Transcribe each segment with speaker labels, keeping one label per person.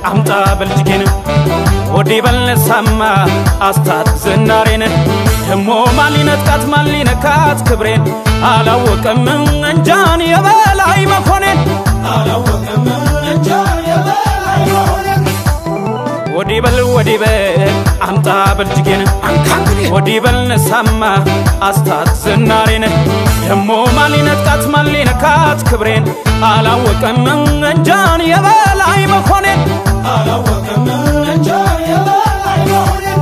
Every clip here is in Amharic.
Speaker 1: አምጣ በልጅጌን ወዲ በልነሳማ አስታት ዝናሬን ደሞ ማን ሊነጥቃት ማን ሊነካት ክብሬን አላወቀም እንጃን የበላይ መኮኔን አላወቀም እንጃን የበላይ መኮኔን ወዲ በል ወዲ በል አምጣ በልጅጌን ወዲ በል ነሳማ አስታት ዝናሬን ደሞ ማን ሊነጥቃት ማን ሊነካት ክብሬን አላወቀም እንጃን የበላይ መኮኔን አላወቀም እንጃን የበላይ መኮኔን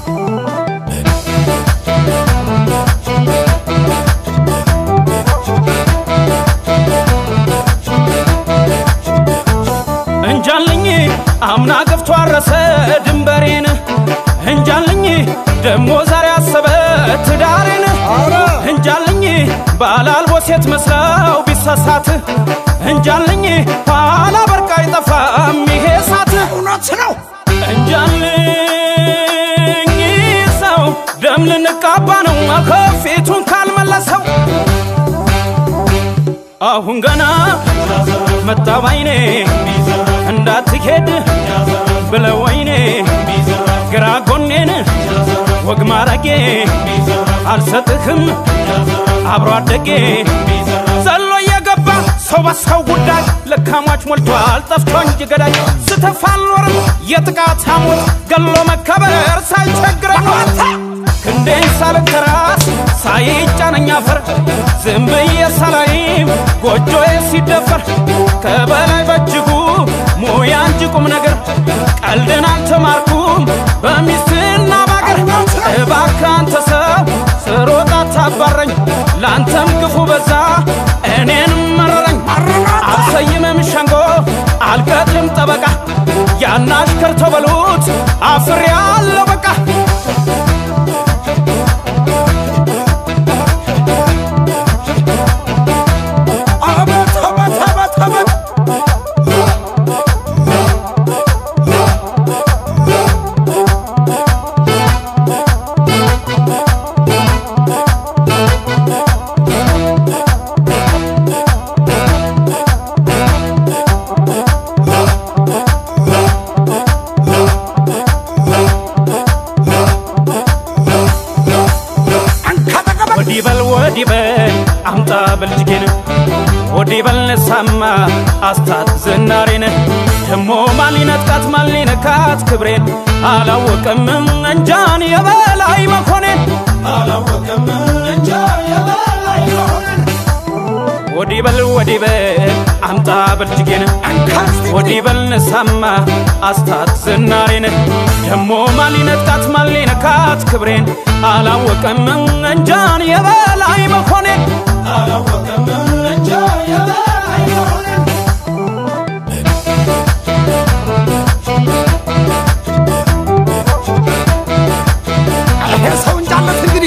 Speaker 1: እንጃልኝ አምና ገፍቶ አረሰ ድንበሬን እንጃልኝ ደሞ ዛሬ አሰበ ትዳሬን እንጃልኝ ባላልቦ ሴት መስለው ቢሳሳት እንጃልኝ ኋላ በርቃ አይጠፋም ይሄ ሳት
Speaker 2: እውነት ነው።
Speaker 1: እንጃልኝ ሰው ደም ልንቃባ ነው ከፊቱን ካልመለሰው አሁን ገና መጣ ባይኔ እንዳትሄድ ብለው ወይኔ ግራ ጎኔን ወግ ማረጌ አልሰጥህም አብሮ አደጌ ዘሎ እየገባ ሰው በሰው ጉዳይ ለካሟች ሞልቷል ጠፍቶ እንጂ ገዳይ ስተፋ አልኖርም የጥቃት ሐሞት ገሎ መከበር ሳይቸግረኝ ክንዴን ሳልተራስ ሳይጫነኝ አፈር ዝም ብዬ ሳላይም ጎጆዬ ሲደፈር ከበላይ በእጅጉ ሙያ እንጂ ቁም ነገር ቀልድን አልተማርኩም በሚስትና ባገር እባክህ አንተ ሰው ስሮጥ አታባረኝ ለአንተም ክፉ በዛ እኔንም መረረኝ አልሰይምም ሸንጎ አልቀጥልም ጠበቃ ያን አሽከር ተበሉት አፍሬ ያለው በቃ
Speaker 2: አቤት አቤት አቤት አቤት አንካተቀበል
Speaker 1: ወዲ በል ወዲ በል አምጣ በልጅጌን ወዲ በል ነሳማ አስታት ዝናሬን ደሞ ማን ሊነጥቃት ማን ሊነካት ክብሬን አላወቀም እንጃን የበላይ መኮኔን አላወቀም እንጃን የበላይ መኮኔን ወዲ በል ወዲ በል አምጣ በልጅጌን
Speaker 2: አንካስቲ
Speaker 1: ወዲ በል ነሳማ አስታት ዝናሬን ደሞ ማን ሊነጥቃት ማን ሊነካት ክብሬን አላወቀም እንጃን የበላይ መኮኔን አላወቀም እንጃን የበላይ መኮኔን
Speaker 2: ይሄ ሰው እንጃለት እንግዲህ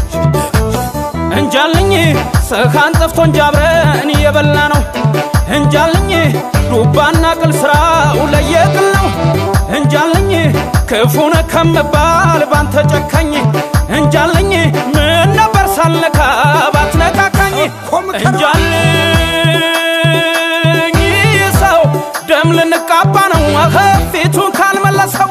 Speaker 1: እንጃልኝ ሰኻን ጠፍቶ እንጂ አብረን እየበላ ነው እንጃልኝ ዱባና ቅል ስራው ለየቅል ነው እንጃልኝ ክፉነ ከምባል ባንተ ጨካኝ እንጃልኝ ምን ነበር ሳልነካ ባትነካካኝ
Speaker 2: እኮ ምከረው።
Speaker 1: እንጃልኝ ሰው ደም ልንቃባ ነው ፊቱን ካልመለሰው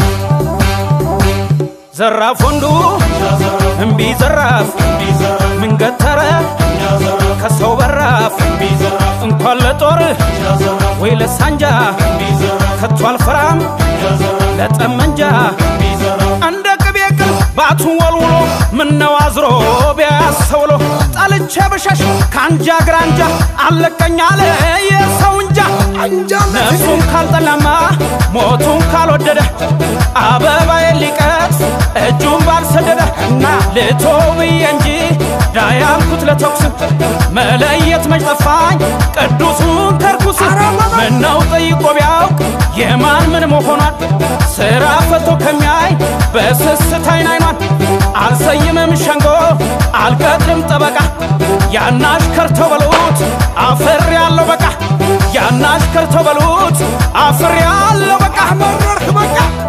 Speaker 1: ዘራፍ ወንዱ እምቢ ዘራፍ ምን ገተረ ከሰው በራፍ እንኳን ለጦር ወይ ለሳንጃ ከቶ አልፈራም ለጠመንጃ እንደ ቅቤ ቅል ባቱ ወልውሎ ምነው አዝሮ ቢያሰውሎ ጠልቼ ብሸሽ ከአንጃ ግራንጃ አለቀኝ አለ የሰው እንጃ
Speaker 2: አንጃለት
Speaker 1: ነፍሱን ካልጠላማ ሞቱን ካልወደደ አበባዬ ሊቀጥፍ እጁን ባልሰደደ እና ልቶ ብዬ እንጂ ዳያልኩት ለተኩስ መለየት መች ጠፋኝ ቅዱሱን ከርኩስ ምነው ጠይቆ ቢያውቅ የማን ምን መሆኗን ስራ ፈቶ ከሚያይ በስስት አይን አይኗን አልሰይምም ሸንጎ አልቀጥልም ጠበቃ ያናሽ ከርተው በሉት አፈር ያለው በቃ ያናሽ ከርተው በሉት አፍር ያለው በቃ
Speaker 2: መረርክ በቃ